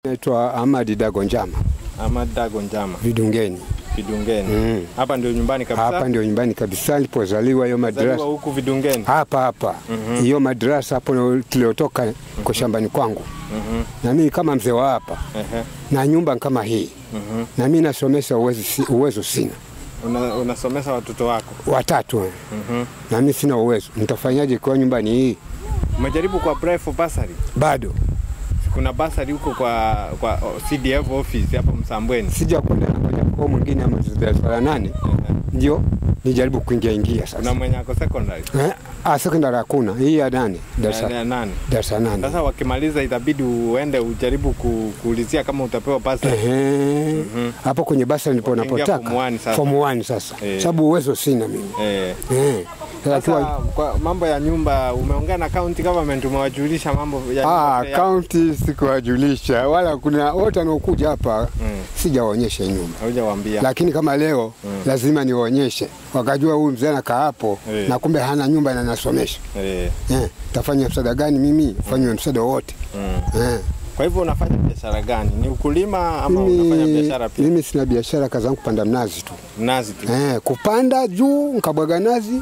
Naitwa Ahmadi Dago Njama, Ahmad Dago Njama Vidungeni. Vidungeni. Mm. Hapa ndio nyumbani kabisa. Hapa ndio nyumbani kabisa nilipozaliwa, hiyo Zaliwa madrasa huku Vidungeni. hapa hapa hiyo madrasa hapo tuliotoka kwa shambani kwangu, Mhm. na mimi kama mzee wa hapa Ehe. na nyumba kama hii, Mhm. na mimi nasomesha uwezo, si- uwezo sina Una, unasomesha watoto wako. watatu eh. Mhm. na mimi sina uwezo, nitafanyaje kwa nyumbani hii? Umejaribu kwa apply for bursary? Bado Kuna bursary huko kwa kwa CDF office hapa Msambweni. sija kwenda na moja kwa mwingine ama darasa la nane ndio nijaribu kuingia ingia Kuna sasa. mwenye ako secondary. Eh, ah, sekondari hakuna, hii ya nane Ya- darasa ya nane. darasa nane. Sasa wakimaliza itabidi uende ujaribu ku, kuulizia kama utapewa bursary. Ehe. hapo kwenye basi ndipo Ukiingia napotaka form one sasa. form one sasa, Eh. sababu uwezo sina mimi Eh. eh. Sasa Sasa kiwa- kwa mambo ya nyumba umeongea na county government umewajulisha mambo ya Ah, nyumba ya- kaunti sikuwajulisha wala kuna wote wanaokuja hapa Mm. sijawaonyesha hii nyumba, Haujawaambia. lakini kama leo lazima niwaonyeshe, wakajua huyu mzee anakaa hapo Eh. na kumbe hana nyumba na nasomesha. Eh. Eh, tafanya msaada gani mimi? Fanywe msaada wote Mm. eh. Kwa hivyo unafanya biashara gani? Ni ukulima ama unafanya Mimi, biashara pia? mimi sina biashara, kazi yangu kupanda mnazi tu Mnazi tu. eh, kupanda juu nkabwaga nazi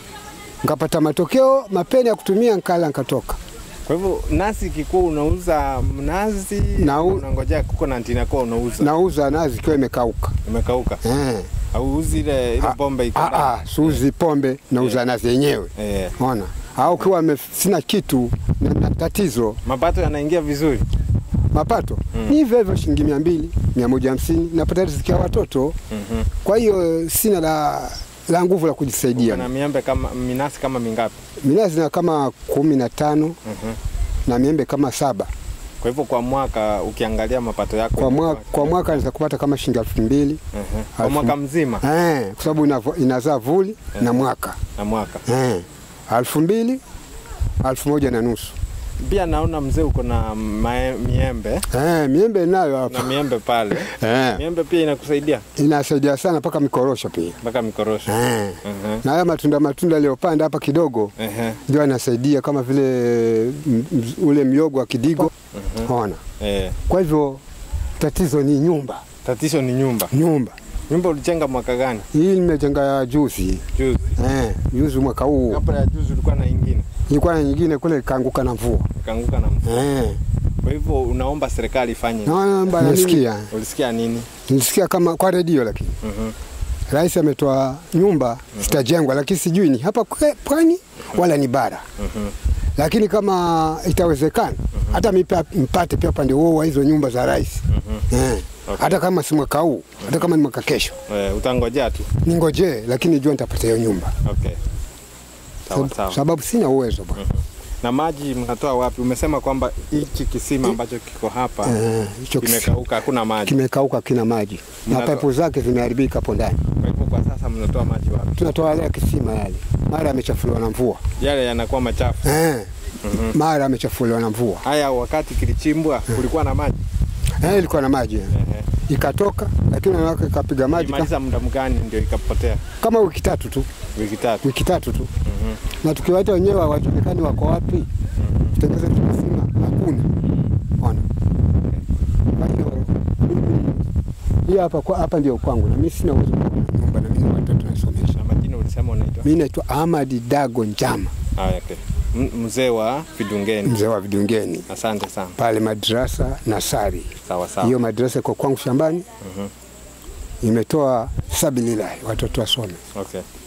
nkapata matokeo mapeni ya kutumia nkala nkatoka. Kwa hivyo nazi ikikuwa unauza mnazi Na u- unangojea kuko na ntini yako unauza Nauza nazi ikiwa imekauka umekauka eh. au uzi ile ile Ah, bombe iko ah, ndani? ah, suzi pombe nauza nazi yenyewe Eh. ona, au ukiwa ame- sina kitu na, na tatizo Mapato yanaingia vizuri. mapato ni hivyo hivyo, shilingi mia mbili mia moja hamsini napata riziki ya watoto. Mhm. Kwa hiyo sina la, la nguvu la kujisaidia. Kuna miembe kama minasi kama mingapi? Minazi na kama kumi na tano Mhm. na miembe kama saba Kwa hivyo kwa mwaka ukiangalia mapato yako kwa, mwa, inakuwa- kwa mwaka naweza kupata kama shilingi elfu mbili Mhm. Kwa Alfu- mwaka mzima eh, kwa sababu inavo- inazaa vuli na mwaka na mwaka. eh, elfu mbili elfu moja na nusu Pia naona mzee uko na mae- miembe eh, miembe nayo na hapa miembe pale. eh, Miembe pia inakusaidia inasaidia sana mpaka mikorosho pia mpaka mikorosho. eh. Mhm. na haya matunda matunda aliyopanda hapa kidogo Ehe. ndio anasaidia kama vile m- m- ule miogo wa kidigo ona. Eh. Kwa hivyo tatizo ni nyumba, Tatizo ni nyumba. nyumba Nyumba ulijenga mwaka gani? hii nimejenga juzi Juzi. eh, juzi mwaka huu Kabla ya juzi ulikuwa na ingine ilikuwa na nyingine kule ikaanguka na mvua kaanguka na mvua. eh. Kwa hivyo unaomba serikali ifanye. Naomba na mimi- Nilisikia. Nilisikia, Ulisikia nini? nilisikia kama kwa redio, lakini Mhm. rais ametoa nyumba zitajengwa, lakini sijui ni hapa kwe- pwani wala ni bara, Mhm. lakini kama itawezekana hata mipa- mpate pia upande huo wa hizo nyumba za rais eh. Okay. hata kama si mwaka huu, hata kama ni mwaka kesho, Eh, utangojea tu. ningojee, lakini jua nitapata hiyo nyumba Okay. Sawa Sab- sawa. sababu sina uwezo bwana. Na maji mnatoa wapi? Umesema kwamba hichi kisima ambacho kiko hapa Eh, hicho kisi- kimekauka, hakuna maji. kimekauka, kina maji na Mnazo- paipu zake zimeharibika hapo ndani. Kwa hivyo kwa sasa mnatoa maji wapi? Tunatoa yale ya kisima yale, mara yamechafuliwa na mvua Yale yanakuwa machafu. eh, mara yamechafuliwa na mvua Haya, wakati kilichimbwa kulikuwa na maji. eh, ilikuwa na maji eh. Ehe. ikatoka, lakini wanawake ikapiga maji ka- Imaliza muda mgani ndio ikapotea? kama wiki tatu tu, Wiki tatu. wiki tatu tu na tukiwaita wenyewe hawajulikani wako wapi, kutengeneza hicho kisima hakuna. Ona, kwa hiyo mimi hii hapa kwa hapa ndio kwangu, na mimi sina uwezo wa kuwa na nyumba, na mimi watoto nasomesha. Na majina ulisema unaitwa? Mimi naitwa Ahmadi Dago Njama, Haya, okay. M- Mzee wa Vidungeni. mzee wa Vidungeni Asante sana. pale madrasa Nasari. Sawa sawa. Hiyo madrasa iko kwangu shambani, imetoa sabilillahi watoto wasome. Okay.